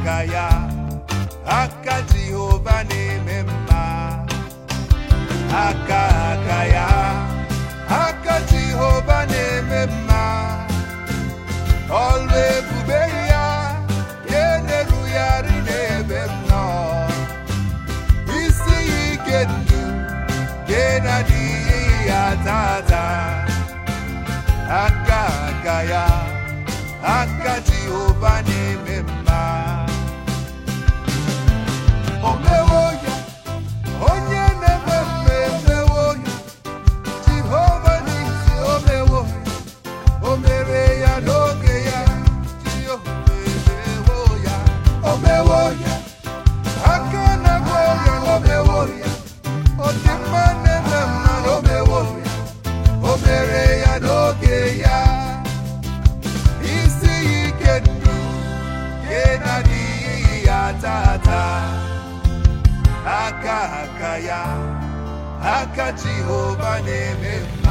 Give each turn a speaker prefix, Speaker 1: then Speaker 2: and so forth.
Speaker 1: aka ya aka Jehova na-eme mma aka aka ya aka Jehova na-eme mma ọlụ ebube ya ya na-erugharị n'ebe m nọ isi ya ike ndụ ya na-adịghị ya tata aka aka ya aka Jehova na-eme mma o mewo ya onye na-eme mma emewo ya Jehova n'isi o mewo ya o mere ya n'oge ya Jehova emewo ya o mewo ya aka na-agwọ ya o mewo ya ọ dị mma na-eme mma o mewo ya o mere ya n'oge ya isi ya ike ndụ nke na-adịghị ya tata aka aka ya aka Jehova na-eme mma